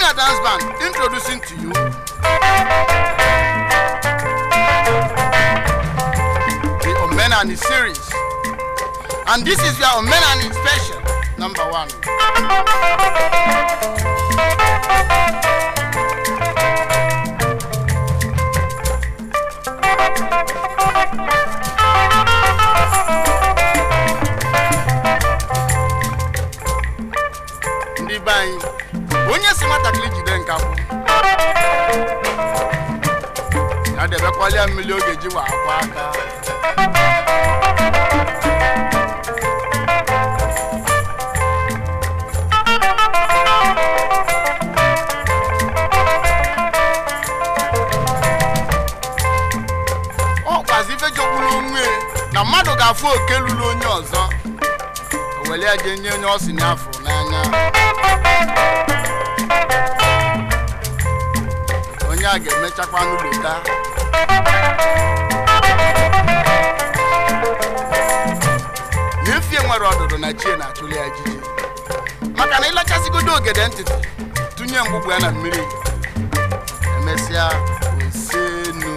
Junior Dance Band introducing to you the Omenani series. And this is your Omenani special, number one. ndị be anyị onye si nwatakịrị jide nkakwụ ya debekwalia mmiri oge ji wa akwa aka ọ kwazi ife jogburu onwe na mmadụ ga-afụ oke lụrụ onye ọzọ o were ya jee nye onye ọ si n'afọ n'anya onye a ga-emechakwa n'ụlọta na efie nwere ọdụdụ na chie na-achụli ya ejiji maka na ịlachasịgodo ogede ntịtị tụnye mgbugbu ya na mmiri emesịa osenu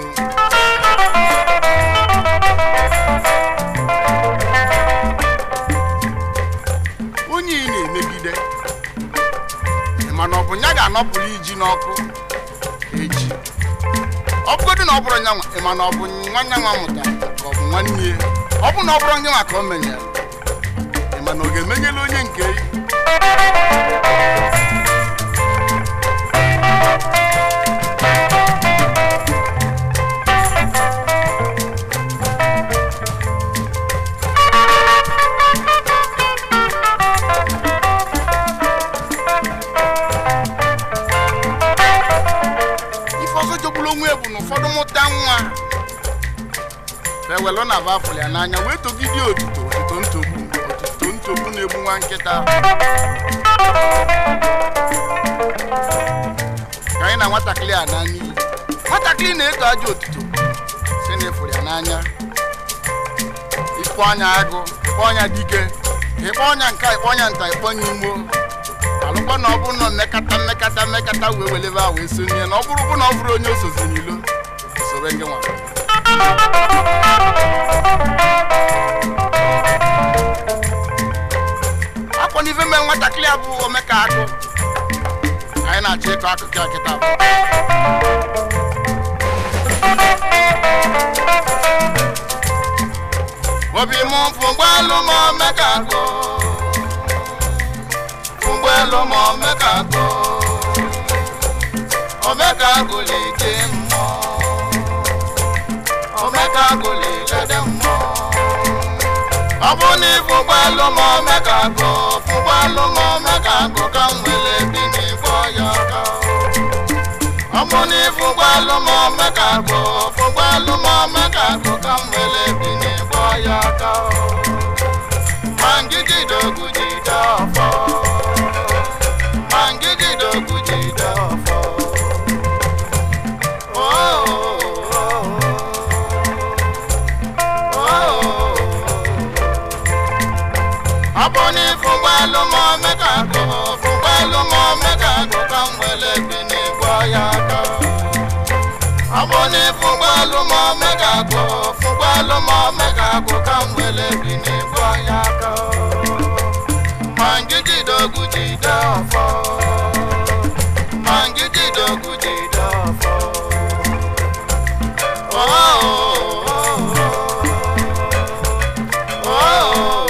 onye ị na-emegide mana ọ bụ ya ga-anọpụrụ iji n'ọkụ echi ọ bụgodị na ọ bụrụ nyanwa ịma na ọ bụ nwanne nwa mụtara ka ọ bụ nwanne ya ọ bụ na ọ bụrụ nyanwa ka o menyere ịma na ọ ga-emenyela onye nke ya ife ọzọ jogburu onwe ya bụ na ụfọdụ mụta nwa ewelụ na bafụl ya n'anya wee togide otito otito ntogbu otito ntogbu na-egbu nwa nkịta ka anyị na nwatakịrị a na n'iyi nwatakịrị na-eto ajọ otito si na efuru ya n'anya ikpọ ọnya agụ ikpọ ọnya dike ịkpọ ọnya nka ikpọ ọnya nta ikpọ ọnya imo alụkwa na ọ bụrụ na mmekata mmekata mmekata wee welebe a wee sonye na ọ bụrụ bụ na ọ bụrụ onye osozi n'ilo sobe gị nwa akwa n'ife mee nwatakịrị a bụ omeka akụ anyị na-achọ ịkọ akụkọ ya kịta bụ obi m fụgbelu m omeka akụ fụgbelu m omeka akụ omeka akụ leke mmụọ omeka akụ lelede mmụọ ọ bụ na ịfụgbelu m omeka akụ fụgbelu m omeka akụ ka m wele bi n'igbo ya aka ọ bụ na ịfụgbelu m omeka akụ fụgbelu m omeka akụ ka m wele bi n'igbo ya aka ma ngigide ogwu jide ọfọ ma ngigide ogwu jide ọfọ Oh, oh, oh, oh. ọ bụ na ịfụgbelu m omeka akụ fụgbelu m omeka akụ ka m wele bi n'igbo ya aka ọ bụ na ịfụgbelu m omeka akụ fụgbelu m omeka akụ ka m wele bi n'igbo ya aka ma ngigide ogwu jide ọfọ ma ngigide ogwu jide ọfọ Oh, oh, oh, oh, oh.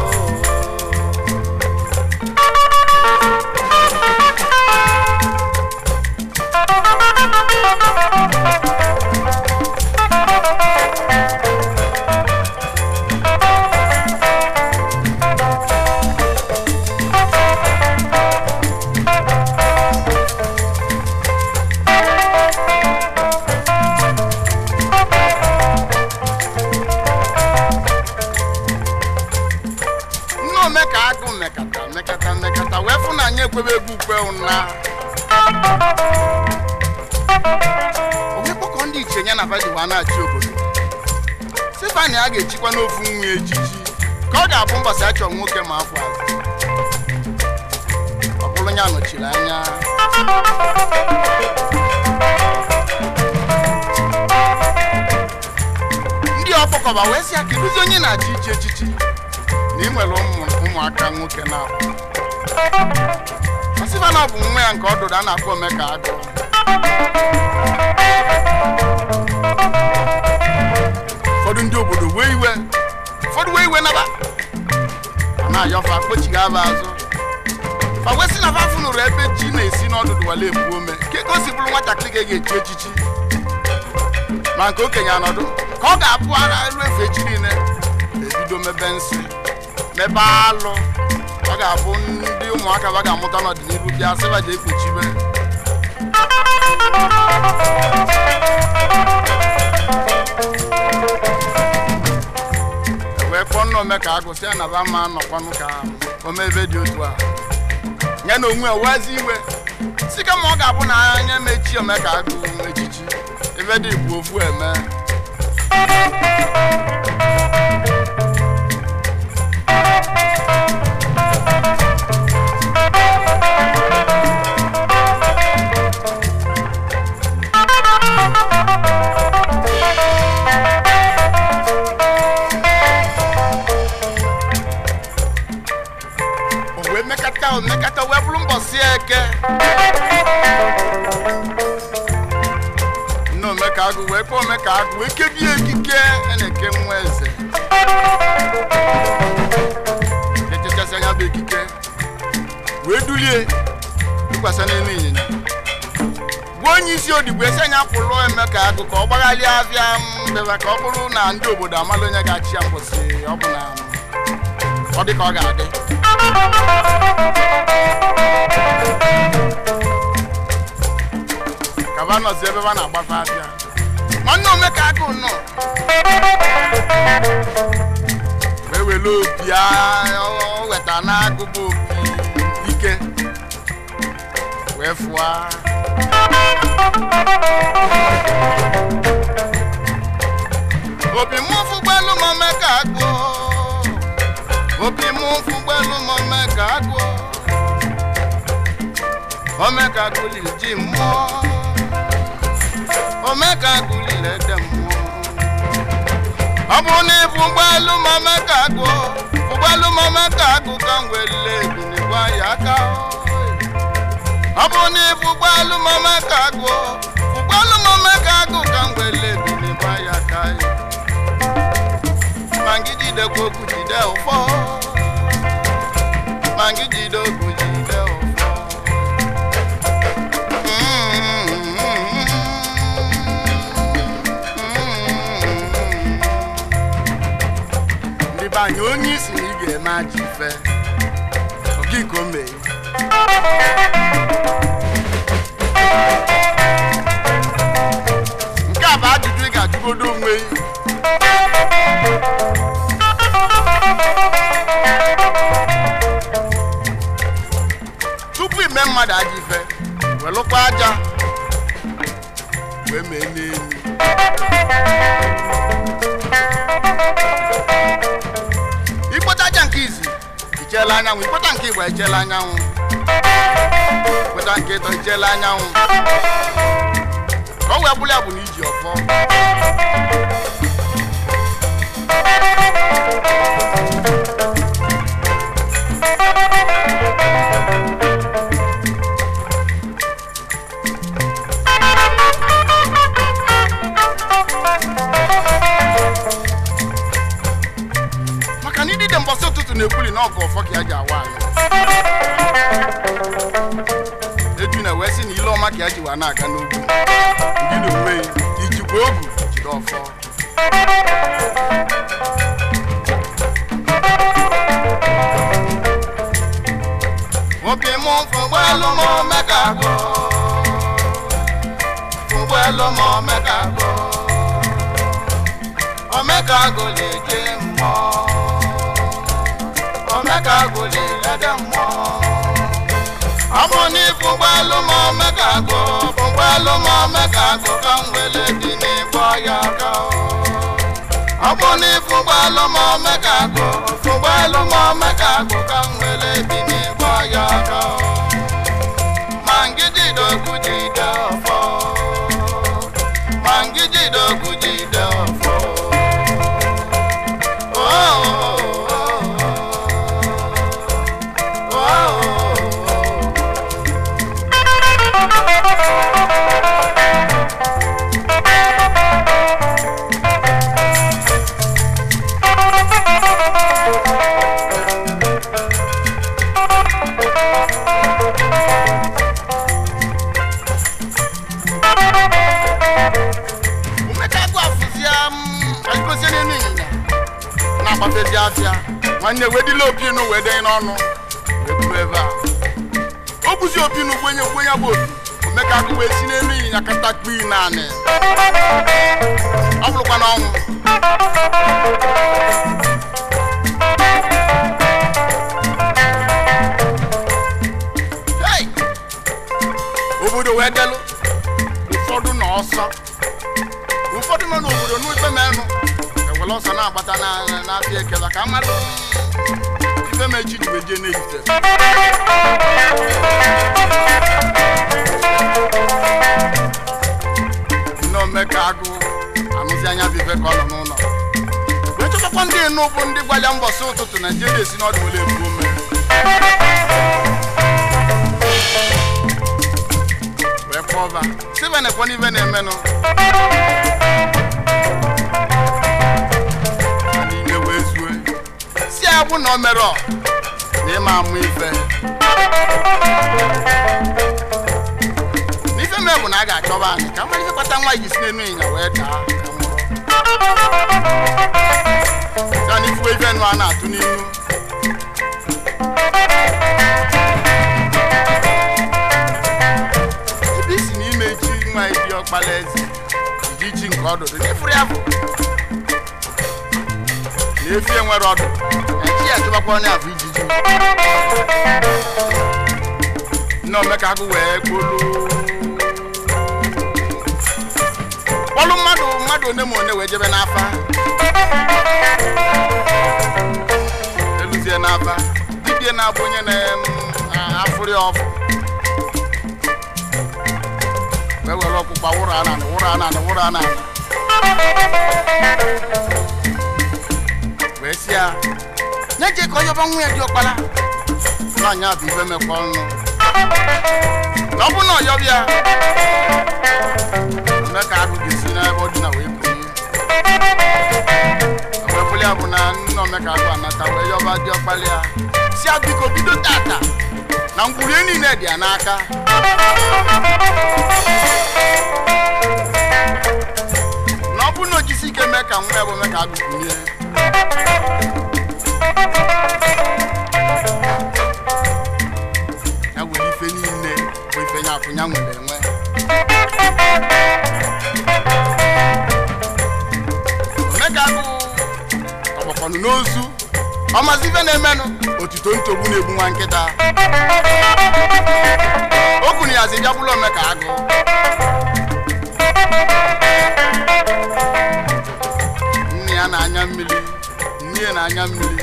nne omeka agụ mekata mekata mekata wee fụ na anyị ekwebe egwu ukwe ụna onye kpọkọ ndị iche ya na vadiwa na-achị obodo stefani a ga-echikwa n'ofu nwa ejiji ka ọ ga-abụ mbọsị achọ nwoke ma afọ azụ ọ bụrụ bụrụ ya nọchiri anya ndị ọkpọkọba wee sị ya kedụzi onye na-achị ichi echichi na ị nwere ụmụ ụmụaka nwoke na ọsịba na ọ bụ nwa ya nke ọdụdụ a na-akpọ omeka agụ ụfọdụ ndị obodo wee iwe ụfọdụ wee iwe naba a na-ayọfa kpochighị aba azụ fa wee sị na fa fụnụrụ ebe ji na-esi n'ọdụdụ wale ebu ome ka ego si bụrụ nwatakịrị ga-echi echichi ma nke okenye anọdụ ka ọ ga-apụ ara elu efu echi niile ebido mebe nsị mebe alụ ọ ga-abụ ndị ụmụaka ba ga-amụta n'ọdịnihu bịa sịba ji ekpuchibe wee kpọọ nna ome ka agụsị ya na ba ma nọkwanụ ka omebe dị otu a ya na onwe owezi iwe si kama ọ ga-abụ na anya mechi ome ka agụ echichi ebe dị bụ ofu eme o wee mekata o mekata wee bụrụ mbọsị eke nne omeka agụ wee kpọọ omeka agụ wee kebie ekike a na-eke nwa eze echechasị anya bụ ekike wee dulie tụkwasị n'elu ịnyịnya gwa onye isi odigbo esi anya pụrụ emeka agụ ka ọ gbagharịa afịa mbeba ka ọ bụrụ na ndị obodo amala onye ga-achị ya mbọsị ọ bụ na ọ dị ka ọ ga-adị kaba nọzi ebe ba na-agbafe afịa nwanne omeka agụ nọ wee were opi a- o weta n'agụba opi ike wee fụa opi mụ fụgbelu m omeka agụ opi mụ fụgbelu m omeka agụ omeka gụliri ji mmụọ omeka gụliri ede mmụọ ọ bụrụ na ịbụ ụgbọelu ma omeka agụ ụgbọelu ma omeka agụ ka m welile ebinigwa ya aka ọ bụrụ na ịbụ ụgbọelu ma omeka agụ ụgbọelu ma omeka agụ ka m welile ebinigwa ya aka ma gị jidekwa okwu jide ụfọ ma gị jide okwu jide ụfọ ndị be anyị onye isi na ị ga-eme aja ife okiko mee nke a bụ ajụjụ ị ga-ajụgodo onwe gị tupu ime mmadụ aja ife welụkwa aja wee mee n'elu ikpota aja nke izi icheela anyanwụ ikpota nke igbo echeela anyanwụ ikpota nke ịtọ icheela anyanwụ ka ọ wee bụrụ ya bụ na iji ọfọ maka na idide mbọsị ụtụtụ na-ekwuli na ọgụ ọfọ ka ya ji awa anyị eju na wee sị na ile ọma ka ya ji wa na-aga n'ugwu ndị na onwe ijikwa ogu jide ọfọ obi mụ fụgbọelu m omeka agụ fụgbọelu m omeka agụ omeka agụ na-eje mmụọ omeka agụ na-elede mmụọ ọ bụ na ịfụgbọelu m omeka agụ fụgbọelu m omeka agụ ka m wele dị n'ịgbọ ya aka ọ bụ na ịfụgbọelu m omeka agụ fụgbọelu m omeka agụ ka m wele dị n'ịgbọ ya aka mafezi afịa nwanne wedila opinu wee denye n'ọnụ wee buru ebe a o buzi opinu gwenye gwenye bụ opi omeka akụ wee si n'elu ịnyịnya kata kpii naanị ọ bụrụkwa n'ọnwụ Hey! obodo wee delụ ụfọdụ nọ ọsọ ụfọdụ nọ n'obodo n'ife menụ ewere ọsọ na-agbata na- n'afịa ekela ka mmadụ ife mechi ji wee jee n'ehite nne omeka agụ anụzi anya bụ ife ka ọ nọ n'ụlọ wee chọtakwa ndị enu bụ ndị gwa ya mbọsị ụtụtụ naijiria esi n'ọdụ were ebu ome wee kpọba sibe na ekwe n'ife na-emenụ n'ime wee zue si ya bụ na o mere ọ na ịma amụ ife n'ife mee bụ na a ga-achọba anyị ka mmadụ ife kpata nwa ji si n'enu ịnya wee daa ka nwụrụ ya na ifuwe ife nụ a na-atụ n'ihu ebe isi n'ime chi nwa ebi ọkpala eze iji chi nke ọdụdụ n'efuru ya bụ na efi enwere ọdụ na chi ya tụbakwa onye afọ ijiji nne omeka agụ wee gbolu kpọlụ mmadụ mmadụ one ma one wee jebe n'afa eluzie n'afa dibie na-abụ onye na-afụrị ọfụ wee were ọkpụkpa wụrụ ananị wụrụ ananị wụrụ ananị wee si ya nye je ka onye ọba nwa ya dị ọkpara n'anya bụ ife mekwa ọnụ na ọ bụ na ọyọbịa eme ka agụ ga-esi n'ebe ọ dị na wee pụrụ wee pụrụ ya bụ na nna omeka agụ anata wee yọba dị ọkpara ya si ya biko bido tata na ngwurie niile dị ya n'aka na ọ bụrụ na o jisi ike mee ka nwa ya bụ mee ka agụ bunye ya were ife niile bụ ife nya akwụ ya nwere enwe omeka agụ ọgbakọnụ n'ozu ọmazi ife na-emenụ otuto ntogbu na-egbu nwa nkịta o kwuru ya zi jagbula omeka agụ nne ya na-anya mmiri nne ya na-anya mmiri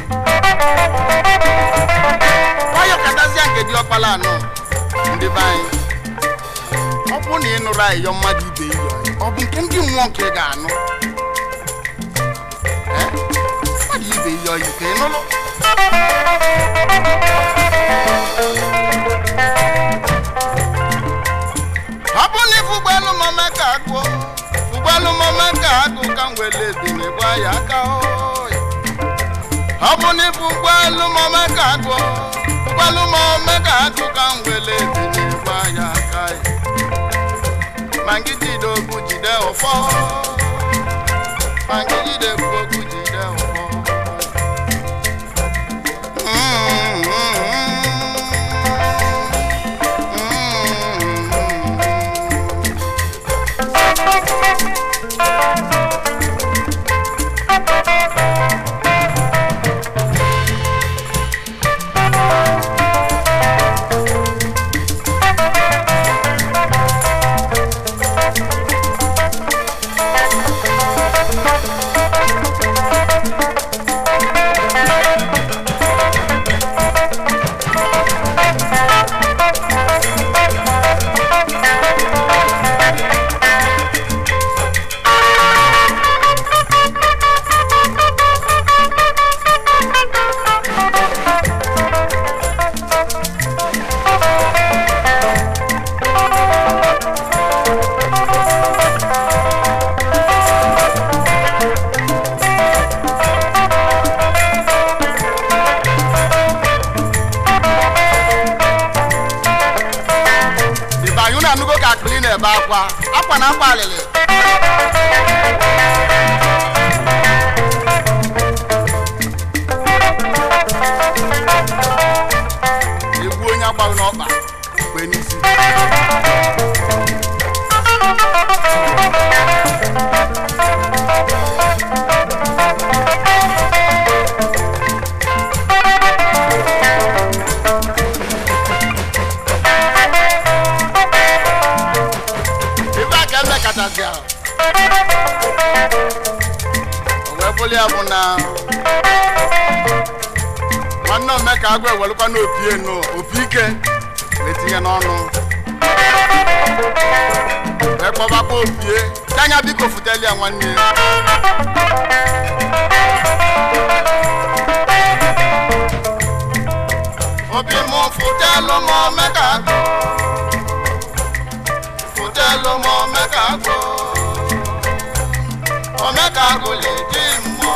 nwayọ katazia nke dị ọkpala anọ ndị be anyị ọ bụrụ na ị nụrụ ayịyọ mmadụ ibe iyo ọ bụ nke ndị mmụọ nke ị ga-anụ Eh? mmadụ ibe iyo yi ka ị nụrụ ọ bụ na ifu ụgbọelu ma ome ka agụ ụgbọelu ma ome ka agụ ka m wele ebine gba ya aka oyi ọ bụ na ifu ụgbọelu ma ome ka agụ ụgbọelu ma ome ka agụ ka m wele ebine gba ya aka oyi ma ngị jide okwu jide ụfọ ma ngị jide okwu jide ụfọ Mm, mm, mm, mm. ịbanye unu anụgo ka akpịrị na-ebe akwa akwa na akwa alịlị ife aka eme kachasị ahụ o wee bụrụ ya bụ na nwanne ome ka agụ ewelụkwa n'opi enu opi ike wee tinye n'ọnụ wee kpọbakwa opie anya biko futeli ya nwanne obi mụ futelu m ome ka agụ futelu m ome ka agụ ome ka agụ le di mmụọ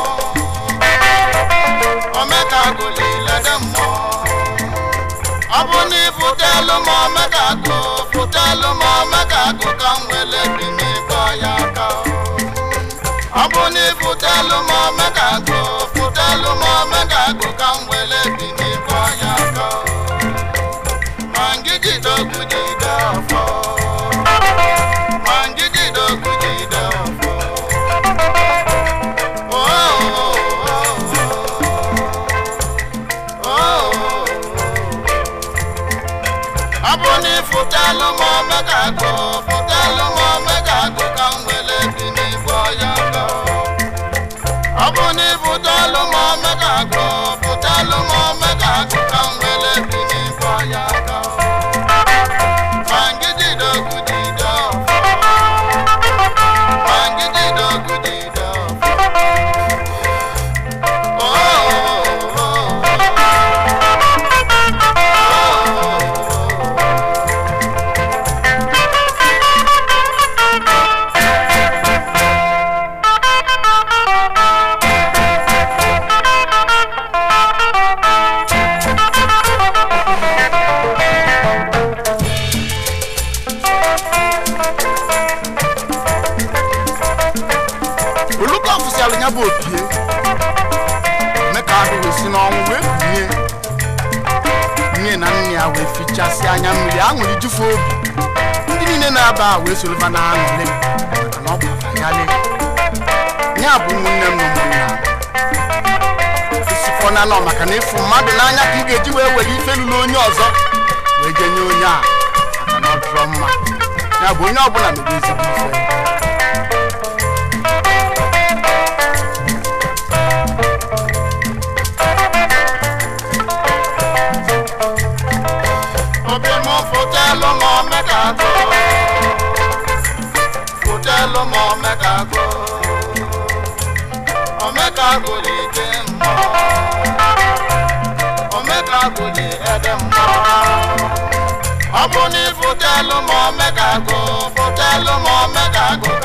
ome ka agụ le lede mmụọ ọ bụ na ifutelu m ome ka agụ futelu m ome ka agụ ka m wele bi n'ịkpọ ya aka ọ bụ na ifutelu m ome ka agụ futelu m ome ka agụ ka m wele bi n'ịkpọ ya aka ma ngigide ogwu jide ọfọ ma ngigide ogwu jide ọfọ Oh, oh, oh, oh, oh. ọ bụ na ịfụtalụ m omega agụ fụtalụ m omega agụ ka m wele bi n'igbo ya gọ ọ bụ na ịfụtalụ m omega agụ fụtalụ m omega agụ ka m wele bi n'igbo ya gọ ma ngidide ogwu dide ọfọ ma ngidide ogwu dide ọfọ Oh, oh, oh, oh. oluka ọfụsialụ ya bụ opie mee ka ahụ wee si n'ọnwụ wee kunie nne na nne ya wee fichasị anya mmiri aṅụrị jufu obi ndị niile na-aba a wee soroba na aṅụrị maka na ọ bụ abalị ya bụ ụmụnne m na ụmụnna m isikọ na nọ maka na ịfụ mmadụ n'anya ka ị ga-eji wee were ife lụrụ onye ọzọ wee jenye onye a maka na ọ dịrọ mma ya bụ onye ọbụla mere ezigbo ife obi mụ fụtelụ m omega agụ fụtelụ m omega agụ omega agụ dị ike mmụọ omega agụ dị ede mmụọ ọ bụ na ịfụtelụ m omega agụ fụtelụ m omega agụ